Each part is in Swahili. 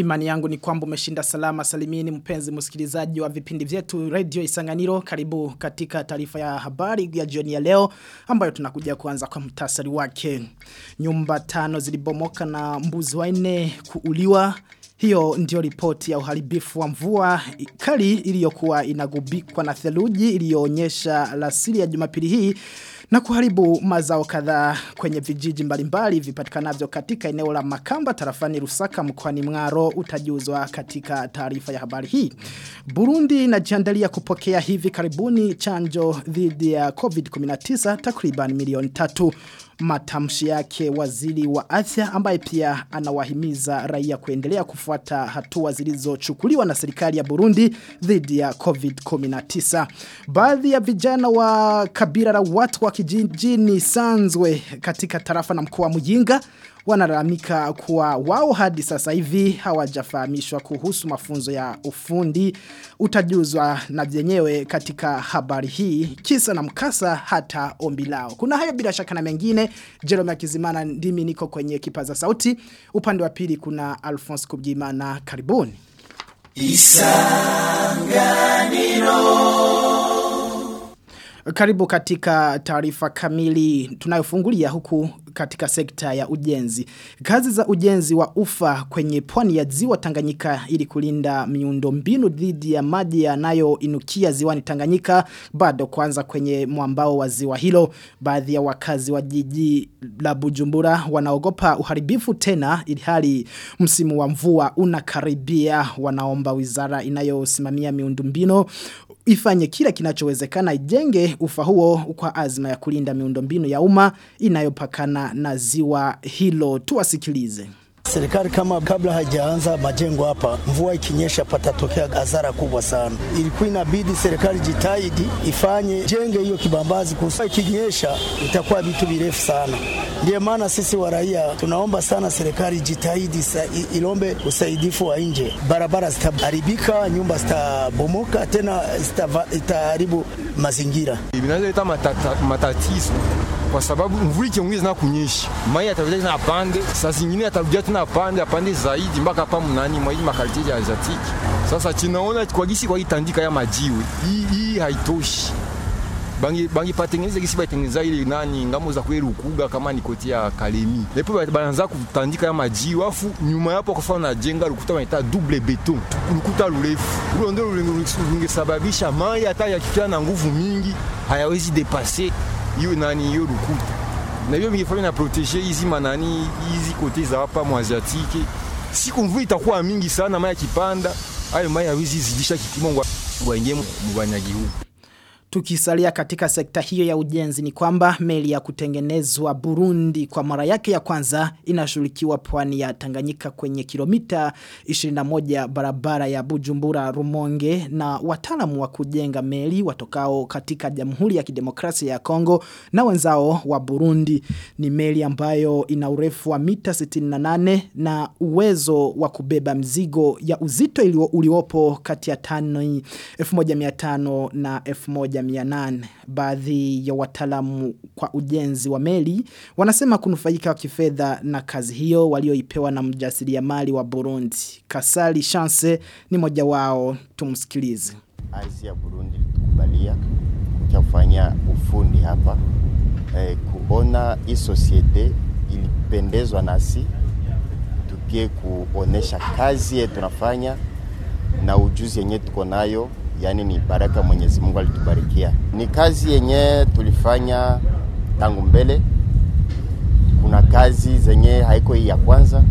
Imani yangu ni kwamba umeshinda salama salimini mpenzi msikilizaji wa vipindi vyetu Radio Isanganiro. Karibu katika taarifa ya habari ya jioni ya leo ambayo tunakuja kuanza kwa mtasari wake. Nyumba tano zilibomoka na mbuzi wanne kuuliwa. Hiyo ndio ripoti ya uharibifu wa mvua kali iliyokuwa inagubikwa na theluji iliyoonyesha lasili ya Jumapili hii na kuharibu mazao kadhaa kwenye vijiji mbalimbali vipatikanavyo katika eneo la Makamba tarafani Rusaka mkoani Mngaro utajuzwa katika taarifa ya habari hii. Burundi inajiandalia kupokea hivi karibuni chanjo dhidi ya COVID-19 takriban milioni tatu matamshi yake waziri wa afya ambaye pia anawahimiza raia kuendelea kufuata hatua zilizochukuliwa na serikali ya Burundi dhidi ya COVID-19. Baadhi ya vijana wa kabila la watu wa kijijini Sanzwe katika tarafa na mkoa wa Muyinga wanalalamika kuwa wao hadi sasa hivi hawajafahamishwa kuhusu mafunzo ya ufundi utajuzwa na vyenyewe katika habari hii kisa na mkasa hata ombi lao. Kuna hayo bila shaka na mengine Jerome Kizimana ndimi niko kwenye kipaza sauti upande wa pili kuna Alphonse Kubgimana karibuni. Isanganiro karibu katika taarifa kamili tunayofungulia huku katika sekta ya ujenzi. Kazi za ujenzi wa ufa kwenye pwani ya ziwa Tanganyika ili kulinda miundo mbinu dhidi ya maji yanayoinukia ziwani Tanganyika bado kwanza kwenye mwambao wa ziwa hilo. Baadhi ya wakazi wa jiji la Bujumbura wanaogopa uharibifu tena ilhali msimu wa mvua unakaribia wanaomba wizara inayosimamia miundo mbinu ifanye kila kinachowezekana ijenge ufa huo kwa azma ya kulinda miundombinu ya umma inayopakana na ziwa hilo tuwasikilize. Serikali kama kabla hajaanza majengo hapa, mvua ikinyesha patatokea hasara kubwa sana. Ilikuwa inabidi serikali jitahidi ifanye jenge hiyo kibambazi, kusa ikinyesha itakuwa vitu virefu sana. Ndiyo maana sisi wa raia tunaomba sana serikali jitahidi ilombe usaidifu wa nje. Barabara zitaharibika, nyumba zitabomoka, tena itaharibu mazingira. Inaweza leta matatizo kwa sababu mvua ikiongeza na kunyesha mai atarudia tena apande, saa zingine atarudia tena apande apande zaidi mpaka hapa mnani mwa hii makalite ya Azatiki. Sasa tunaona kwa gisi kwa itandika ya majiwe hii hii haitoshi bangi bangi patengeneza gisi batengeneza ile nani ngamo za kweli ukuga kama ni koti ya Kalemi. Lepo bananza kutandika ya majiwe afu nyuma yapo kwa na jenga lukuta wanaita double beton. Lukuta lurefu. Ule ndio lungesababisha mai hata yakifikia na nguvu mingi hayawezi depasser hiyo nani hiyo rukuta na hiyo mingefanya na proteger hizi manani hizi kote za hapa mwaziatike siku mvua itakuwa mingi sana maya kipanda hayo maya hawezi zidisha kipimo waingie mbanyagi huu Tukisalia katika sekta hiyo ya ujenzi ni kwamba meli ya kutengenezwa Burundi kwa mara yake ya kwanza inashughulikiwa pwani ya Tanganyika kwenye kilomita 21 barabara ya Bujumbura Rumonge na wataalamu wa kujenga meli watokao katika Jamhuri ya Kidemokrasia ya Kongo na wenzao wa Burundi ni meli ambayo ina urefu wa mita 68 na uwezo wa kubeba mzigo ya uzito ilio, uliopo kati ya tani 1500 na 1000 1800 baadhi ya wataalamu kwa ujenzi wa meli wanasema kunufaika wa kifedha na kazi hiyo walioipewa na mjasiriamali wa Burundi Kasali Chance ni moja wao tumsikilize Ardhi ya Burundi tukubalia kufanya ufundi hapa eh, kuona hii societe ilipendezwa nasi tukie kuonesha kazi yetu tunafanya na ujuzi yenye tuko nayo yani ni baraka Mwenyezi Mungu alitubarikia. Ni kazi yenye tulifanya tangu mbele. Kuna kazi zenye haiko hii ya kwanza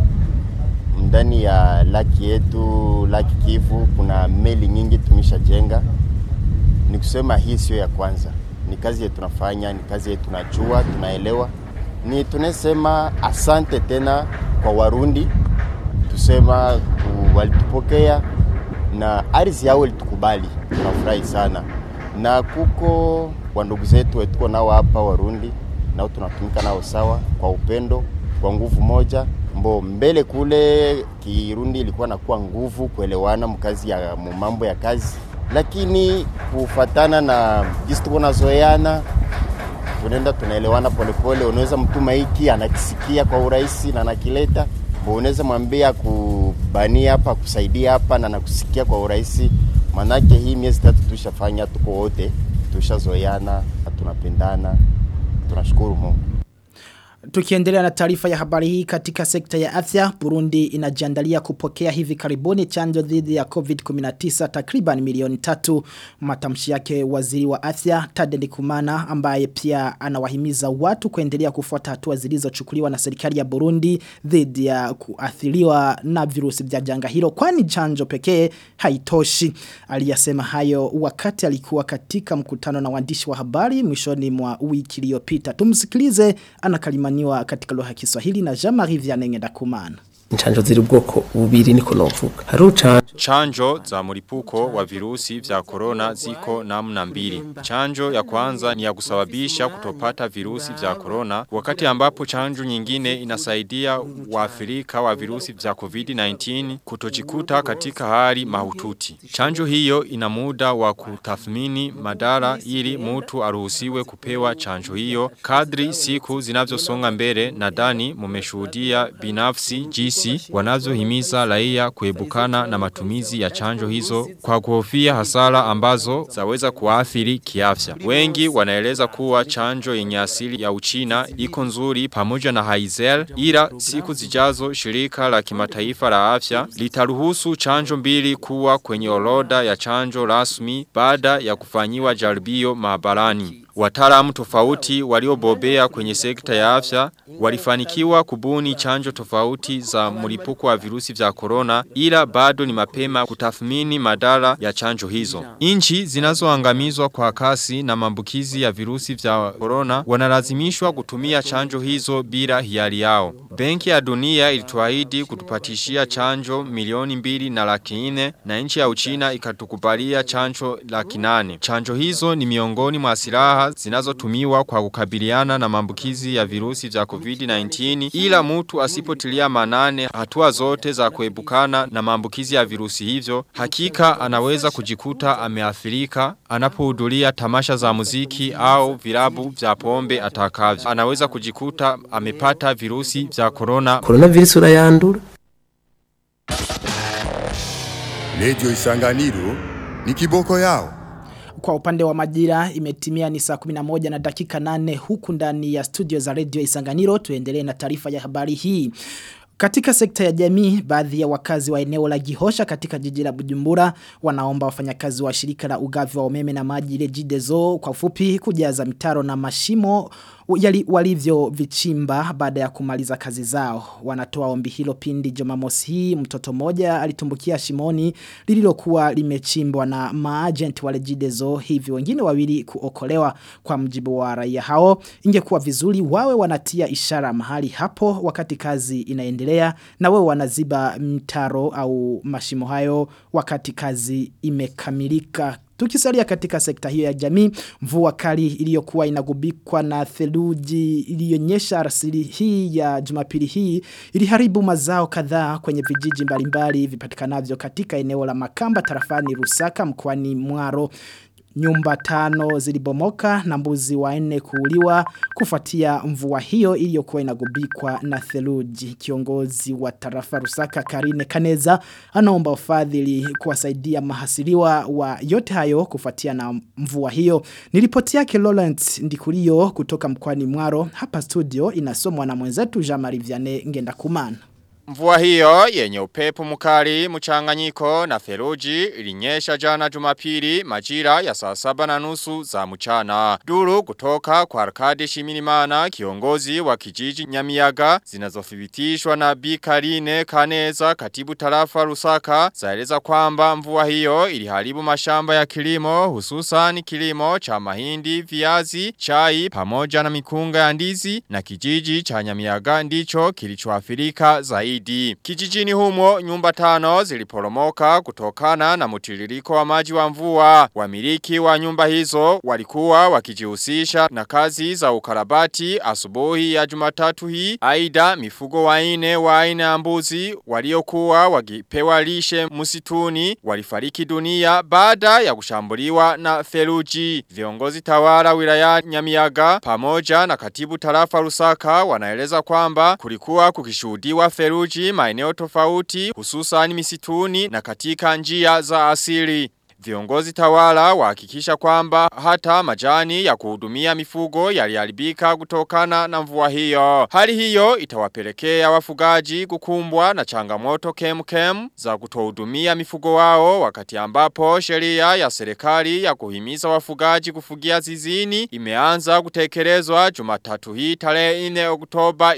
ndani ya laki yetu, laki Kivu, kuna meli nyingi tumeshajenga. Ni kusema hii sio ya kwanza, ni kazi yetu tunafanya, ni kazi yetu tunajua, tunaelewa. Ni tunasema asante tena kwa Warundi, tusema walitupokea na ardhi yao ilitukubali, tunafurahi sana. Na kuko wa ndugu zetu tuko nao hapa Warundi, nao tunatumika nao sawa, kwa upendo, kwa nguvu moja. Mbo mbele kule Kirundi ilikuwa nakuwa nguvu kuelewana mkazi ya mambo ya kazi, lakini kufatana na jinsi tuko nazoeana tunaenda tunaelewana polepole. Unaweza mtuma hiki anakisikia kwa urahisi na anakileta, unaweza mwambia ku bania hapa kusaidia hapa na nakusikia kwa urahisi, manake hii miezi tatu tushafanya, tuko wote tushazoeana, tunapendana, tunashukuru Mungu. Tukiendelea na taarifa ya habari hii katika sekta ya afya, Burundi inajiandalia kupokea hivi karibuni chanjo dhidi ya COVID-19 takriban milioni tatu. Matamshi yake waziri wa afya Tade Ndikumana ambaye pia anawahimiza watu kuendelea kufuata hatua zilizochukuliwa na serikali ya Burundi dhidi ya kuathiriwa na virusi vya janga hilo kwani chanjo pekee haitoshi. Aliyasema hayo wakati alikuwa katika mkutano na waandishi wa habari mwishoni mwa wiki iliyopita. Tumsikilize anakalimaniwa katika lugha ya Kiswahili na Jean-Marie Vianney Ndakumana. Inchanjo ziri ubwoko bubiri niko novuga. Hari ucanjo Chanjo za mlipuko wa virusi vya corona ziko namna mbili. Chanjo ya kwanza ni ya kusababisha kutopata virusi vya corona, wakati ambapo chanjo nyingine inasaidia waathirika wa virusi vya COVID-19 kutojikuta katika hali mahututi. Chanjo hiyo ina muda wa kutathmini madara ili mtu aruhusiwe kupewa chanjo hiyo. Kadri siku zinavyosonga mbele nadhani mumeshuhudia binafsi jinsi wanavyohimiza raia kuebukana na matumizi ya chanjo hizo kwa kuhofia hasara ambazo zaweza kuathiri kiafya. Wengi wanaeleza kuwa chanjo yenye asili ya Uchina iko nzuri pamoja na Haizel ila siku zijazo shirika la kimataifa la afya litaruhusu chanjo mbili kuwa kwenye orodha ya chanjo rasmi baada ya kufanyiwa jaribio maabarani. Wataalamu tofauti waliobobea kwenye sekta ya afya walifanikiwa kubuni chanjo tofauti za mlipuko wa virusi vya corona ila bado ni mapema kutathmini madara ya chanjo hizo. Inchi zinazoangamizwa kwa kasi na maambukizi ya virusi vya corona wanalazimishwa kutumia chanjo hizo bila hiari yao. Benki ya dunia ilituahidi kutupatishia chanjo milioni mbili na laki nne na nchi ya Uchina ikatukubalia chanjo laki nane. Chanjo hizo ni miongoni mwa silaha zinazotumiwa kwa kukabiliana na maambukizi ya virusi vya COVID-19 ila mtu asipotilia manane hatua zote za kuebukana na maambukizi ya virusi hivyo hakika anaweza kujikuta ameathirika anapohudhuria tamasha za muziki au vilabu vya pombe atakavyo anaweza kujikuta amepata virusi vya corona coronavirus urayandura. Radio Isanganiro ni kiboko yao. Kwa upande wa majira imetimia ni saa 11 na dakika 8 huku ndani ya studio za Radio Isanganiro tuendelee na taarifa ya habari hii. Katika sekta ya jamii, baadhi ya wakazi wa eneo la Gihosha katika jiji la Bujumbura wanaomba wafanyakazi wa shirika la ugavi wa umeme na maji ile Jidezo kwa ufupi kujaza mitaro na mashimo yali walivyo vichimba baada ya kumaliza kazi zao. Wanatoa ombi hilo pindi Jumamosi hii mtoto mmoja alitumbukia shimoni lililokuwa limechimbwa na maagent wale Jidezo hivi wengine wawili kuokolewa kwa mjibu wa raia hao. Ingekuwa vizuri wawe wanatia ishara mahali hapo wakati kazi inaendelea na wewe wanaziba mtaro au mashimo hayo wakati kazi imekamilika. Tukisalia katika sekta hiyo ya jamii, mvua kali iliyokuwa inagubikwa na theluji iliyonyesha arsili hii ya jumapili hii iliharibu mazao kadhaa kwenye vijiji mbalimbali vipatikanavyo katika eneo la Makamba tarafani Rusaka mkoani Mwaro. Nyumba tano zilibomoka na mbuzi wanne kuuliwa kufuatia mvua hiyo iliyokuwa inagubikwa na theluji. Kiongozi wa tarafa Rusaka Karine Kaneza anaomba ufadhili kuwasaidia mahasiriwa wa yote hayo kufuatia na mvua hiyo. Nilipoti yake Lawrence Ndikurio kutoka mkoani Mwaro hapa studio inasomwa na mwenzetu Jean-Marie Vianney Ngenda Kumana. Mvua hiyo yenye upepo mkali mchanganyiko na theluji ilinyesha jana jumapili majira ya saa saba na nusu za mchana. Duru kutoka kwa Arkadi Shimirimana kiongozi wa kijiji Nyamiyaga zinazothibitishwa na Bikarine Kaneza katibu tarafa Rusaka zaeleza kwamba mvua hiyo iliharibu mashamba ya kilimo hususan kilimo cha mahindi, viazi, chai pamoja na mikunga ya ndizi na kijiji cha Nyamiyaga ndicho kilichoathirika zaidi zaidi. Kijijini humo nyumba tano ziliporomoka kutokana na mutiririko wa maji wa mvua. Wamiliki wa nyumba hizo walikuwa wakijihusisha na kazi za ukarabati asubuhi ya Jumatatu hii. Aida mifugo waine wa aina ya mbuzi waliokuwa wakipewa lishe msituni walifariki dunia baada ya kushambuliwa na theluji. Viongozi tawala wilaya Nyamiyaga pamoja na katibu tarafa Rusaka wanaeleza kwamba kulikuwa kukishuhudiwa theluji saruji maeneo tofauti hususan misituni na katika njia za asili. Viongozi tawala wahakikisha kwamba hata majani ya kuhudumia mifugo yaliharibika kutokana na mvua hiyo. Hali hiyo itawapelekea wafugaji kukumbwa na changamoto kemkem za kutohudumia mifugo wao wakati ambapo sheria ya serikali ya kuhimiza wafugaji kufugia zizini imeanza kutekelezwa Jumatatu hii tarehe 4 Oktoba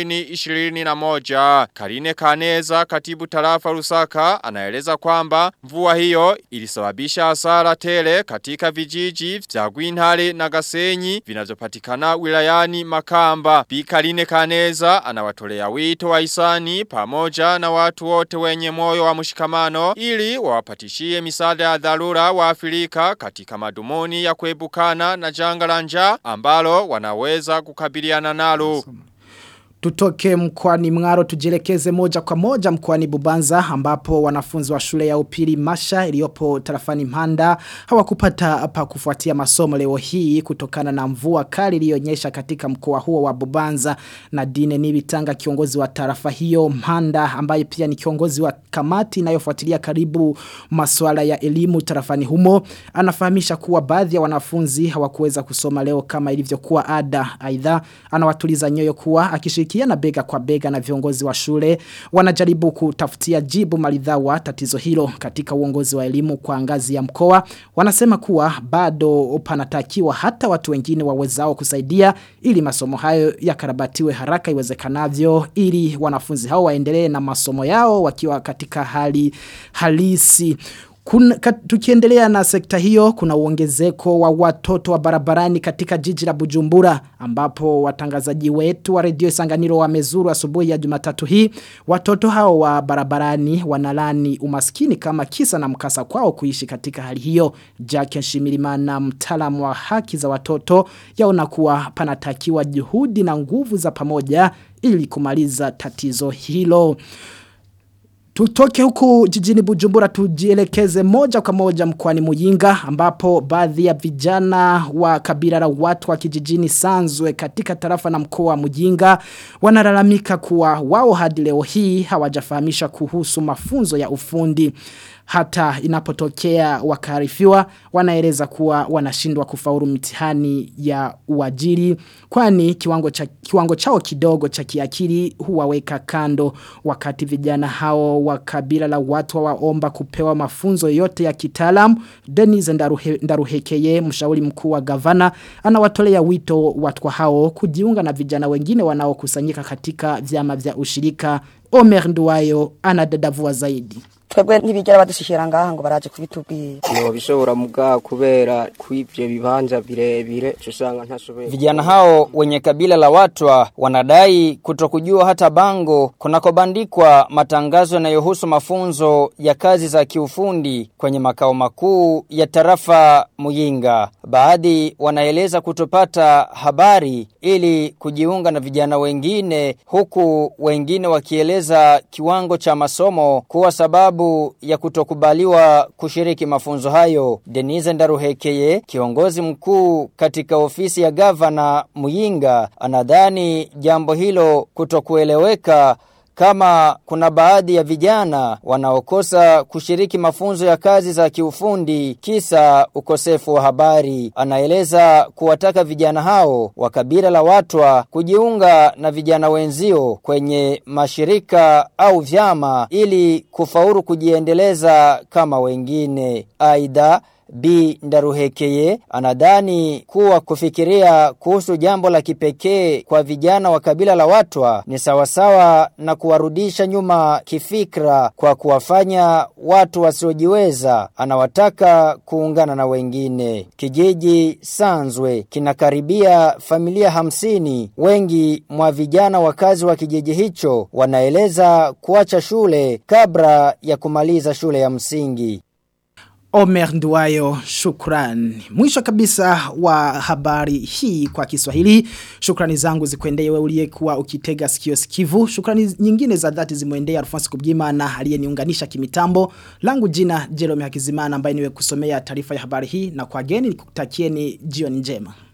2021. Karine Kaneza katibu tarafa Rusaka anaeleza kwamba mvua hiyo ilisababisha kusababisha hasara tele katika vijiji vya Gwinhale na Gasenyi vinavyopatikana wilayani Makamba. Bikaline Kaneza anawatolea wito wa hisani pamoja na watu wote wenye moyo wa mshikamano ili wawapatishie misaada ya dharura wa Afrika katika madumuni ya kuebukana na janga la njaa ambalo wanaweza kukabiliana nalo. Tutoke mkwani mngaro tujielekeze moja kwa moja mkwani bubanza ambapo wanafunzi wa shule ya upili masha iliyopo tarafani mhanda hawakupata pa kufuatia masomo leo hii kutokana na mvua kali iliyonyesha katika mkoa huo wa bubanza na dine nibitanga kiongozi wa tarafa hiyo mhanda ambaye pia ni kiongozi wa kamati inayofuatilia karibu masuala ya elimu tarafani humo anafahamisha kuwa baadhi ya wanafunzi hawakuweza kusoma leo kama ilivyokuwa ada aidha anawatuliza nyoyo kuwa akishiriki kushirikiana bega kwa bega na viongozi wa shule wanajaribu kutafutia jibu maridhawa tatizo hilo katika uongozi wa elimu kwa ngazi ya mkoa wanasema kuwa bado panatakiwa hata watu wengine wawezao kusaidia ili masomo hayo yakarabatiwe haraka iwezekanavyo ili wanafunzi hao waendelee na masomo yao wakiwa katika hali halisi Kuna, kat, tukiendelea na sekta hiyo kuna uongezeko wa watoto wa barabarani katika jiji la Bujumbura ambapo watangazaji wetu wa redio Isanganiro wamezuru asubuhi ya Jumatatu hii watoto hao wa barabarani wanalani umaskini kama kisa na mkasa kwao kuishi katika hali hiyo Jack Shimirimana mtaalamu wa haki za watoto yaona kuwa panatakiwa juhudi na nguvu za pamoja ili kumaliza tatizo hilo Tutoke huku jijini Bujumbura tujielekeze moja kwa moja mkwani Muyinga ambapo baadhi ya vijana wa kabila la watu wa kijijini Sanzwe katika tarafa na mkoa wa Muyinga wanalalamika kuwa wao hadi leo hii hawajafahamisha kuhusu mafunzo ya ufundi hata inapotokea wakarifiwa wanaeleza kuwa wanashindwa kufaulu mitihani ya uajiri kwani kiwango cha kiwango chao kidogo cha kiakili huwaweka kando wakati vijana hao wa kabila la watu waomba kupewa mafunzo yote ya kitaalamu Denis Ndaruhe, Ndaruhekeye mshauri mkuu wa gavana anawatolea wito watu hao kujiunga na vijana wengine wanaokusanyika katika vyama vya ushirika Omer Nduwayo anadadavua zaidi twebwe ntibigera badushikira ngaha ngo baraje kubitubwira no bishobora muga kubera kwivyo bibanza birebire usanga ntashoboye vijana hao wenye kabila la watwa wanadai kutokujua hata bango kunakobandikwa matangazo yanayohusu mafunzo ya kazi za kiufundi kwenye makao makuu ya tarafa Muyinga baadhi wanaeleza kutopata habari ili kujiunga na vijana wengine huku wengine wakieleza kiwango cha masomo kuwa sababu sababu ya kutokubaliwa kushiriki mafunzo hayo. Denise Ndaruhekeye, kiongozi mkuu katika ofisi ya gavana Muyinga, anadhani jambo hilo kutokueleweka kama kuna baadhi ya vijana wanaokosa kushiriki mafunzo ya kazi za kiufundi kisa ukosefu wa habari. Anaeleza kuwataka vijana hao wa kabila la watwa kujiunga na vijana wenzio kwenye mashirika au vyama ili kufaulu kujiendeleza kama wengine. Aidha B. Ndaruhekeye anadhani kuwa kufikiria kuhusu jambo la kipekee kwa vijana wa kabila la watwa ni sawasawa na kuwarudisha nyuma kifikra kwa kuwafanya watu wasiojiweza. Anawataka kuungana na wengine. Kijiji Sanzwe kinakaribia familia hamsini. Wengi mwa vijana wakazi wa kijiji hicho wanaeleza kuacha shule kabla ya kumaliza shule ya msingi. Omer Nduwayo shukran. Mwisho kabisa wa habari hii kwa Kiswahili. Shukrani zangu zikuendee wewe uliyekuwa ukitega sikio sikivu. Shukrani nyingine za dhati zimwendea Alphonse Kubgima na aliyeniunganisha kimitambo. Langu jina Jerome Hakizimana ambaye niwe kusomea taarifa ya habari hii na kwa geni nikutakieni jioni njema.